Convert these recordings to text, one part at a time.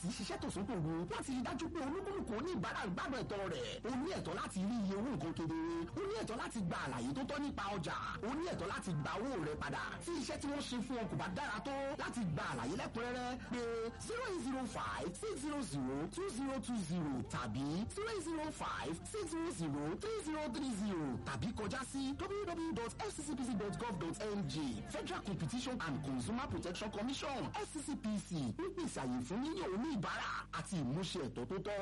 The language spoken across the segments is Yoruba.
sì ṣiṣẹ́ tó sókò wo láti rí dájú pé olúkúlùkù oníbàárà ń gbádùn ẹ̀tọ́ rẹ̀ o ní ẹ̀tọ́ láti rí iye owó nǹkan kedere o ní ẹ̀tọ́ láti gba àlàyé tó tọ́ nípa ọjà o ní ẹ̀tọ́ láti gba owó rẹ̀ padà tí iṣẹ́ tí wọ́n ṣe fún ọ kò bá dára tó láti gba àlàyé lẹ́kùnrẹ́rẹ́ pé zero eight zero five six zero zero two zero two zero tàbí zero eight zero five six zero zero three zero three zero tàbí kọjá sí www.fccpc.gov.ng Federal Competition and Consumer Protection Commission FCCPC ń pèsè àyè fún yíyan oníbàárà àti ìmúṣẹ ẹ̀tọ́ tó tọ́.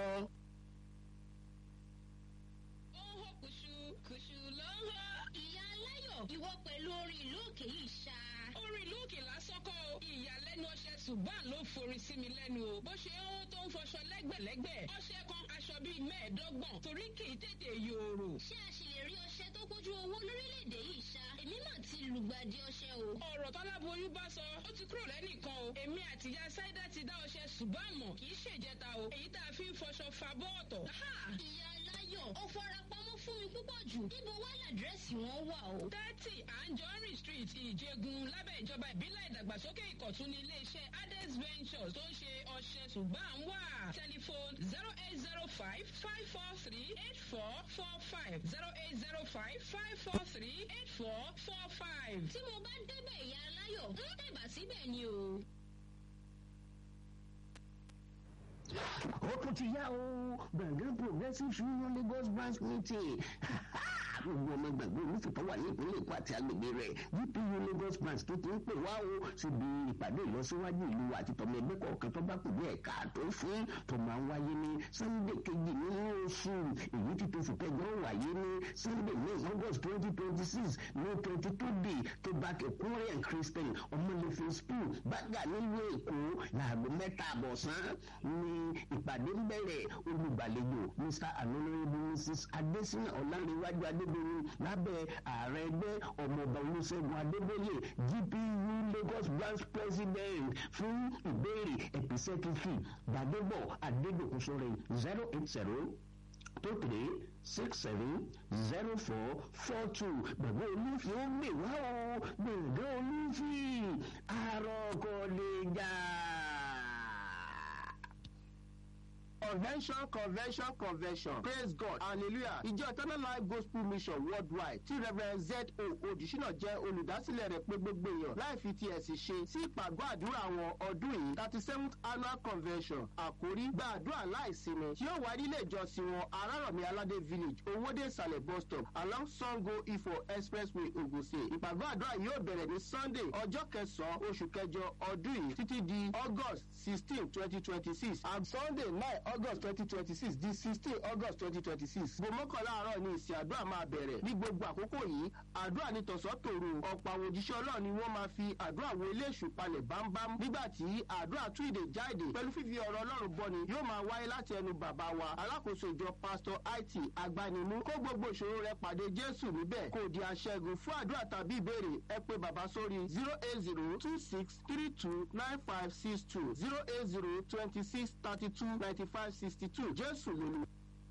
ó ń hó kùṣù kùṣù ló ń hó. ìyá aláyọ̀ ìwọ pẹ̀lú orin ìlú òkè yìí ṣá. orin ìlú òkè lásán kọ́ o ìyàlẹ́nu ọṣẹ ṣùgbọ́n ló forin sí mi lẹ́nu o bó ṣe ń hó tó ń fọṣọ lẹ́gbẹ̀lẹ́gbẹ̀ ọṣẹ kan aṣọ bíi mẹ́ẹ̀ẹ́dọ́gbọ̀n torí kì í tètè yòòrò. ṣé a ṣì lè rí ọṣẹ tó kójú owó lórílẹ̀‐èdè yìí ṣá èmi mà ti lùgbàdì ọṣẹ o. ọ̀rọ̀ tọ́láboyún bá sọ ó ti kúrò lẹ́nìkan o èmi àtìyá sáídà ti dá ọṣẹ ṣùgbọ́n àmọ́ kì í ṣèjẹta o èyí tá a fi ń fọṣọ fa bọ́ọ̀tọ̀. ìyá aláyọ̀ ó fara pamọ́ fún mi púpọ̀ jù níbo wá làdírẹ́sì wọn wà o. thirty anjorin street ìjẹgun lábẹ́ ìjọba ìbílẹ̀ ìdàgbàsókè ìkọ̀tún ní iléeṣẹ́ ades ventures tó ń ṣe ọṣẹ ṣùgbọ́n à ń wà tẹlifóònù zero eight zero five five four three eight four four five zero eight zero five five four three eight four four five. tí mo bá débẹ̀ ìyá aláyọ̀ ń tẹ̀bà síbẹ̀ ni o. ó tún ti yá o gbọ̀ngàn progressive union lagos branch meeting gbogbo ọmọ gbàgbé olùfìtọ́ wà ní ìpínlẹ̀ èkó àti agbègbè rẹ̀ gpu lagos branch tó ti ń pè wá o síbi ìpàdé ìlọsíwájú ìlú àti tọmọ ẹgbẹ́ kọ̀ọ̀kan tó bá pèlú ẹ̀ka tó fún tó máa ń wáyé ní sunday kejì nínú oṣù èyí tí tóṣù kẹjọ wáyé ní sunday ní august twenty twenty six ní twenty two day tó bá kẹkúrẹ́ and christian ọmọlẹ́fẹ̀ school bàgà nílùú èkó láago mẹ́ta àbọ̀sán ní ìpàdé ń bẹ̀rẹ̀ olùgbàlejò mr anonoyebu mrs adesina ọ̀làǹrẹ̀wájú adébẹ̀rẹ̀ lábẹ́ ààrẹ ẹgbẹ́ ọmọọba olùṣègùn adébóyè gpu lagos branch president fún ìbéèrè episẹ́kìfì gbàdébọ̀ adédọ̀kùsọ̀rẹ̀ zero eight zero two three six seven zero four four two gbàgbọ́ olúfin ó gbè wá o gbẹ̀ngàn olúfin àròkọ lè jà convention convention convention praise god hallelujah ìjọ eternal life gospel mission worldwide tí reverend z o odùsínà jẹ́ olùdásílẹ̀ rẹ̀ pé gbogbo èèyàn láì fi ti ẹ̀sìn ṣe sí ìpàgọ́ àdúrà àwọn ọdún yìí thirty seventh annual convention àkórí gba àdúrà láìsinmi tí yóò wá nílé ìjọsìn wọn arárọ̀mí aládé village owóde ìsàlẹ̀ bus stop along sango ifo expressway ogun state ìpàgọ́ àdúrà yóò bẹ̀rẹ̀ ní sunday ọjọ́ kẹsàn-án oṣù kẹjọ ọdún yìí títí di august sixteen twenty twenty six and sunday nine august twenty twenty six di sixteen august twenty twenty six gbogbo mọ́kànlá àárọ̀ ni ìsìn àdúrà máa bẹ̀rẹ̀ ní gbogbo àkókò yìí àdúrà ní tọ̀sán tòru ọ̀pọ̀ àwọn òjíṣẹ́ ọlọ́run ni wọ́n máa fi àdúrà wo ilé èṣù palẹ̀ bámbám nígbà tí àdúrà tún ìdè jáde pẹ̀lú fífi ọ̀rọ̀ ọlọ́run bọ́ni yóò máa wáyé láti ẹnu bàbá wa alákòóso ìjọ pásítọ̀ it agbanimú kó gbogbo ìṣòro rẹ pàdé jésù níbẹ̀ kò di aṣẹ́gun fún àdúrà tàbí ìbéèrè ẹ pé bàbá sórí zero eight zero two six three two nine five six two zero eight zero twenty six thirty two ninety five sixty two jésù lólu.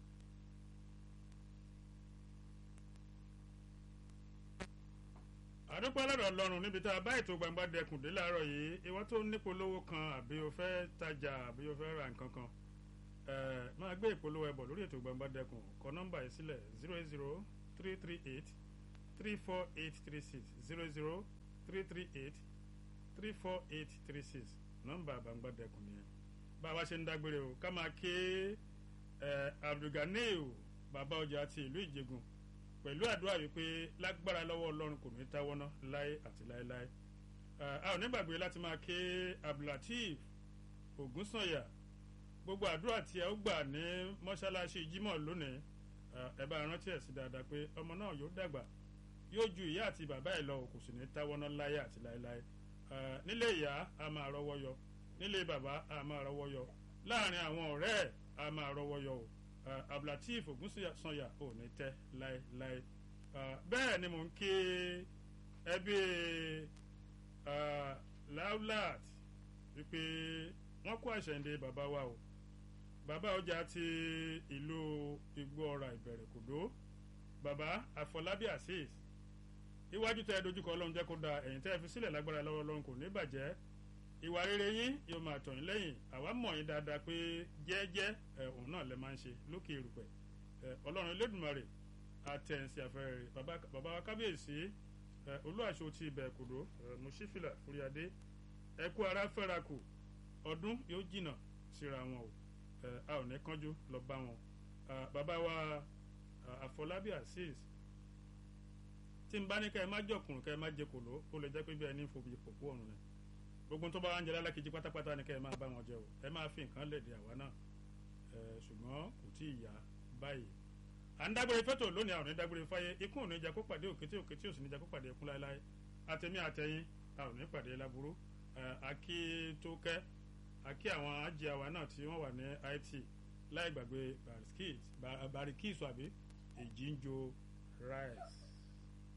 àdúpẹ́ lọ́dọ̀ ọlọ́run níbi tá a bá ètò gbangba dẹkùn dé láàárọ̀ yìí ìwọ tó ní polówó kan àbí o fẹ́ tajà àbí o fẹ́ ra nǹkan kan máa gbé ìpolówó ẹbọ lórí ètò gbangba dẹkùn kọ nọ́mbà yìí sílẹ̀ zero eight zero three three eight three four eight three six zero zero three three eight three four eight three six nọ́mbà gbangba dẹkùn nìyẹn bá a bá ṣe ń dágbére o ká máa ké abdulganiyu bàbá ọjà ti ìlú ìjẹgun pẹ̀lú àdúrà wípé lágbára lọ́wọ́ ọlọ́run kò ní táwọ́ ná láé àti láéláé a ò ní gbàgbé láti máa ké abdulateef ògúnsànyà gbogbo àdúrà tí ẹ ó gbà ní mọ́ṣáláṣí jímọ̀ lónìí ẹ bá rántí ẹ̀ sí dáadáa pé ọmọ náà yóò dàgbà yóò ju ìyá àti bàbá ẹ̀ lọ kò sì ní táwọ́ ná láé àti láéláé nílé ìyá a máa rọwọ́ yọ nílé bàbá a máa rọwọ́ yọ láàrin àwọn ọ̀rẹ́ ẹ̀ a máa rọwọ́ yọ o abdulateef ogunsanya ò ní tẹ́ láéláé bẹ́ẹ̀ ni mò ń ké ẹbí laulat wípé wọ́n kó àṣẹ̀ǹde bàbá wa o bàbá ọjà ti ìlú igbó ọ̀rà ìbẹ̀rẹ̀ kòdó bàbá àfọlábí azeez iwájú tẹ dojúkọ ọlọ́run jẹ́ kó da ẹ̀yìn tẹ́ fi sílẹ̀ lágbára lọ́wọ́ ọlọ́run kò ní bàjẹ́ ìwà rere yín yóò máa tọ̀ yín lẹ́yìn àwa mọ̀ yín dáadáa pé jẹ́ẹ́jẹ́ ẹ, òun náà lẹ máa ń ṣe lókè erùpẹ̀ ẹ, ọlọ́run elédùnmarè àtẹ̀sí àfẹ́rẹ́ bàbá bàbá wa kábíyèsí ẹ, olúwaṣọ ti ibẹ̀ kòdó ẹ, mùsífìlà fúriadé ẹ kú ara fẹ́ra kù ọdún yóò jìnnà síra wọn o ẹ, a ò ní kánjú lọ bá wọn Ah, bàbá wa ah, àfọlábí azeez tí n bá ní ká ẹ má jọkùnrin ká ẹ má jẹ kòló ó lè jẹ́ pé bí ẹni fòbi pòpó ọ̀run ni gbogbo tó bá wà ń jẹ lálákejì pátápátá ni ká ẹ máa bá wọn jẹ o ẹ máa fi nǹkan lẹ̀dí àwa náà ẹ ṣùgbọ́n kò tí ì yá báyìí à ń dágbére fẹ́tò lónìí àwọn ò ní dágbére fáyé ikú ò ní jẹ́ kó pàdé òkété òkété ò sì ní jẹ́ kó pàdé ẹkún láéláé àtẹ̀mí àtẹ̀yìn a ò ní pàdé láburú ẹ akí tó kẹ́ akí àwọn ajé àwa náà tí wọ́n wà ní it láì gbàgbé barikis àbí èjì ń jo rice.